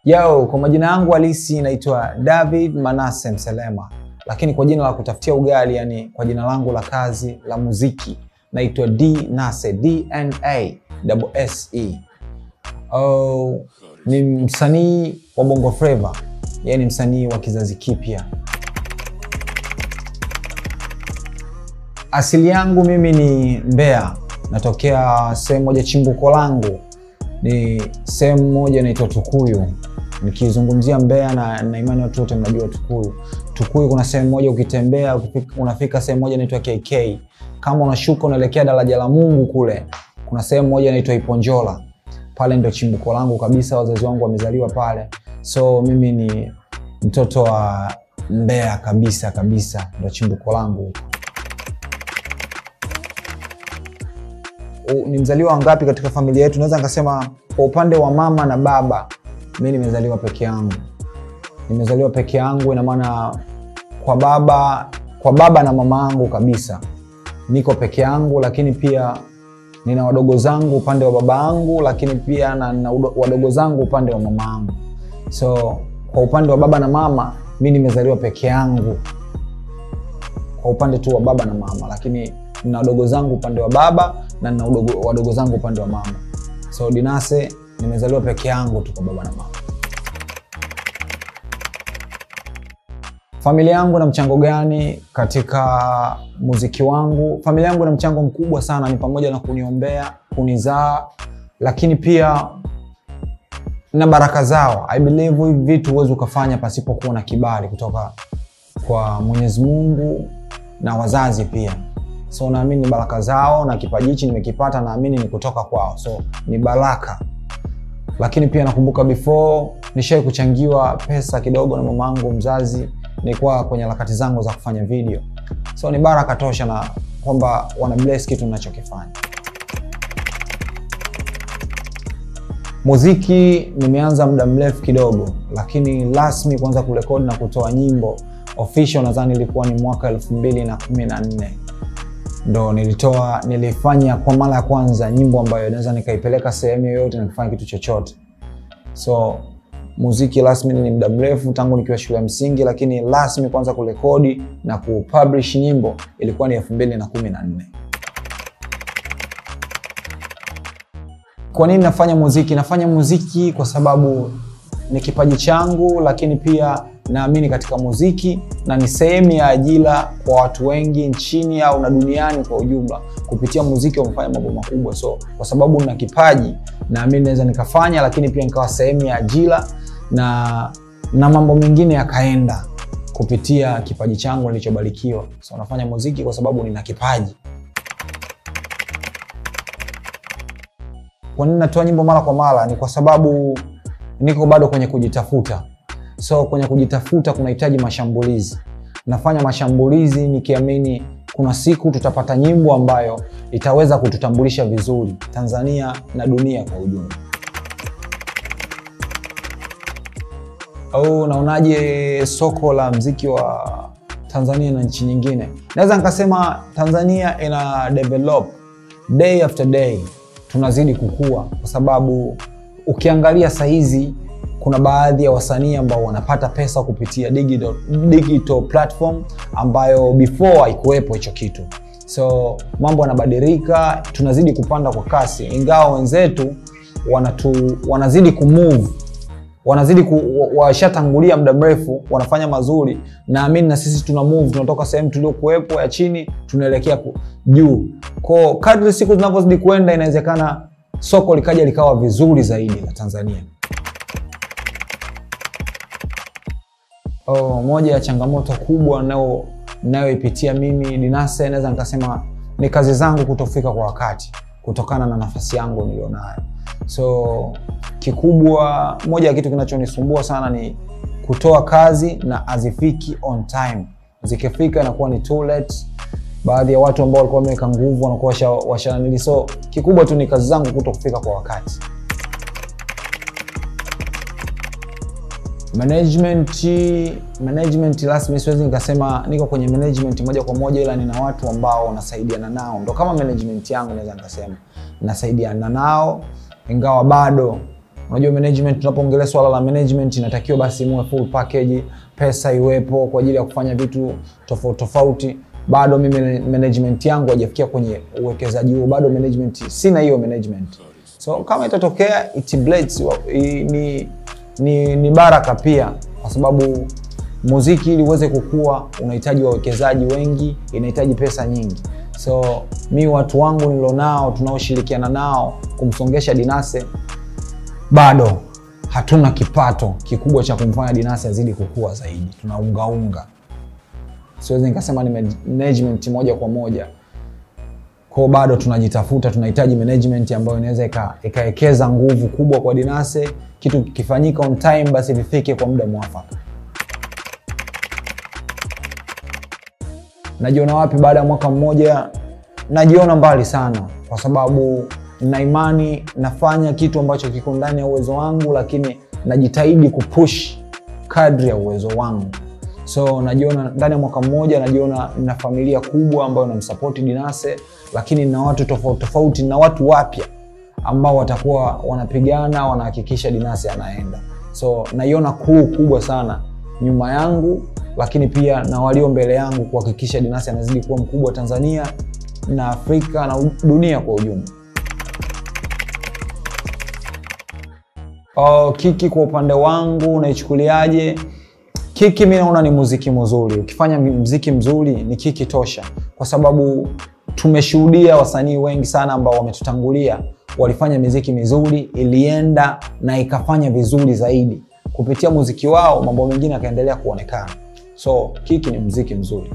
Yo, kwa majina yangu halisi naitwa David Manase Mselema, lakini kwa jina la kutafutia ugali, yani kwa jina langu la kazi la muziki naitwa D Nase, DNA double S E. Oh, ni msanii wa Bongo Flava, yani msanii wa kizazi kipya. Asili yangu mimi ni Mbeya, natokea sehemu moja, chimbuko langu ni sehemu moja inaitwa Tukuyu. Nikizungumzia Mbeya na, na imani watu wote mnajua Tukuyu. Tukuyu kuna sehemu moja ukitembea ukifika, unafika sehemu moja inaitwa KK. Kama unashuka unaelekea daraja la Mungu kule, kuna sehemu moja inaitwa Iponjola. Pale ndio chimbuko langu kabisa, wazazi wangu wamezaliwa pale, so mimi ni mtoto wa Mbeya kabisa kabisa, ndio chimbuko langu. U- ni mzaliwa wangapi katika familia yetu? Naweza nikasema kwa upande wa mama na baba, mi nimezaliwa peke yangu. Nimezaliwa peke yangu, ina maana kwa baba kwa baba na mama yangu kabisa niko peke yangu, lakini pia nina wadogo zangu upande wa baba yangu, lakini pia na, na udo- wadogo zangu upande wa mama yangu. So kwa upande wa baba na mama, mi nimezaliwa peke yangu kwa upande tu wa baba na mama, lakini nina wadogo zangu upande wa baba na nina udogo, wadogo zangu upande wa mama. So Dinase nimezaliwa peke yangu tu kwa baba na mama. Familia yangu na mchango gani katika muziki wangu? Familia yangu na mchango mkubwa sana, ni pamoja na kuniombea, kunizaa, lakini pia na baraka zao. I believe hivi vitu huwezi ukafanya pasipokuwa na kibali kutoka kwa Mwenyezi Mungu na wazazi pia. So naamini ni baraka zao na kipaji hichi nimekipata, naamini ni kutoka kwao, so ni baraka. Lakini pia nakumbuka before nishai kuchangiwa pesa kidogo na mamangu mzazi, nilikuwa kwenye harakati zangu za kufanya video, so ni baraka tosha na kwamba wana bless kitu ninachokifanya. Muziki nimeanza muda mrefu kidogo, lakini rasmi kuanza kurekodi na kutoa nyimbo official nadhani ilikuwa ni mwaka elfu mbili na kumi na nne ndo nilitoa nilifanya kwa mara ya kwanza nyimbo ambayo naweza nikaipeleka sehemu yoyote na kufanya kitu chochote. So muziki rasmi ni muda mrefu tangu nikiwa shule ya msingi, lakini rasmi kwanza kurekodi na kupublish nyimbo ilikuwa ni elfu mbili na kumi na nne. Kwa nini nafanya muziki? Nafanya muziki kwa sababu ni kipaji changu, lakini pia naamini katika muziki na ni sehemu ya ajira kwa watu wengi nchini au na duniani kwa ujumla. Kupitia muziki wamefanya mambo makubwa, so kwa sababu nina kipaji naamini naweza nikafanya, lakini pia nikawa sehemu ya ajira na na mambo mengine yakaenda kupitia kipaji changu nilichobarikiwa. So nafanya muziki kwa sababu nina kipaji. Kwa nini natoa nyimbo mara kwa mara? Ni kwa sababu niko bado kwenye kujitafuta. So kwenye kujitafuta kunahitaji mashambulizi. Nafanya mashambulizi nikiamini kuna siku tutapata nyimbo ambayo itaweza kututambulisha vizuri Tanzania na dunia kwa ujumla. Au naonaje soko la mziki wa Tanzania na nchi nyingine? Naweza nikasema Tanzania ina develop day after day, tunazidi kukua kwa sababu ukiangalia sahizi kuna baadhi ya wasanii ambao wanapata pesa kupitia digital, digital platform ambayo before haikuwepo hicho kitu. So mambo yanabadilika, tunazidi kupanda kwa kasi, ingawa wenzetu wanatu, wanazidi kumove wanazidi ku, wa- washatangulia muda mrefu, wanafanya mazuri. Naamini na sisi tuna move, tunatoka sehemu tuliokuwepo ya chini tunaelekea ku- juu. Kwa kadri siku zinavyozidi kuenda, inawezekana soko likaja likawa vizuri zaidi la Tanzania. Oh, moja ya changamoto kubwa nayo nayoipitia mimi Dinase, naweza nikasema ni kazi zangu kutofika kwa wakati kutokana na nafasi yangu nilionayo. So kikubwa, moja ya kitu kinachonisumbua sana ni kutoa kazi na hazifiki on time. Zikifika inakuwa ni too late. Baadhi ya watu ambao walikuwa wameweka nguvu wanakuwa washa- washananili. So kikubwa tu ni kazi zangu kuto kufika kwa wakati. management management rasmi siwezi nikasema niko kwenye management moja kwa moja ila nina watu ambao nasaidiana nao ndo kama management yangu naweza nikasema nasaidiana nao ingawa bado Unajua management, tunapoongelea swala la management inatakiwa basi muwe full package, pesa iwepo kwa ajili ya kufanya vitu tofauti tofauti. Bado mimi management yangu haijafikia kwenye uwekezaji huo, bado management sina hiyo management. So kama itatokea it blades, ni, ni, ni baraka pia, kwa sababu muziki ili uweze kukua unahitaji wawekezaji wengi, inahitaji pesa nyingi. So mi watu wangu nilionao tunaoshirikiana nao kumsongesha Dinase bado hatuna kipato kikubwa cha kumfanya Dinase azidi kukua zaidi, tunaungaunga. Siwezi nikasema ni management moja kwa moja kwao, bado tunajitafuta. Tunahitaji management ambayo inaweza ikawekeza nguvu kubwa kwa Dinase, kitu kikifanyika on time, basi vifike kwa muda mwafaka. Najiona wapi baada ya mwaka mmoja? Najiona mbali sana, kwa sababu na imani nafanya kitu ambacho kiko ndani ya uwezo wangu, lakini najitahidi kupush kadri ya uwezo wangu. So najiona ndani ya mwaka mmoja, najiona na familia kubwa ambayo namsapoti Dinase, lakini na watu tofauti tofauti na watu wapya ambao watakuwa wanapigana, wanahakikisha Dinase anaenda. So naiona crew kubwa sana nyuma yangu, lakini pia na walio mbele yangu kuhakikisha Dinase anazidi kuwa mkubwa Tanzania na Afrika na dunia kwa ujumla. Uh, Kiki kwa upande wangu unaichukuliaje? Kiki mi naona ni muziki mzuri. Ukifanya muziki mzuri ni Kiki tosha, kwa sababu tumeshuhudia wasanii wengi sana ambao wametutangulia walifanya miziki mizuri, ilienda na ikafanya vizuri zaidi kupitia muziki wao, mambo mengine yakaendelea kuonekana. So Kiki ni muziki mzuri.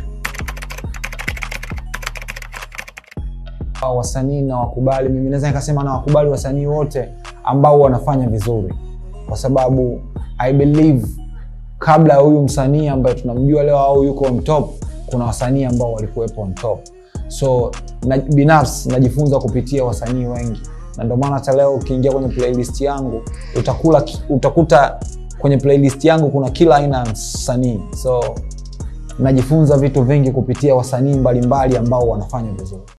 Wasanii na wakubali, mimi naweza nikasema na wakubali wasanii wote ambao wanafanya vizuri, kwa sababu I believe kabla ya huyu msanii ambaye tunamjua leo au yuko on top, kuna wasanii ambao walikuwepo on top. So na, binafsi najifunza kupitia wasanii wengi, na ndio maana hata leo ukiingia kwenye playlist yangu utakula, utakuta kwenye playlist yangu kuna kila aina ya msanii. So najifunza vitu vingi kupitia wasanii mbalimbali ambao wanafanya vizuri.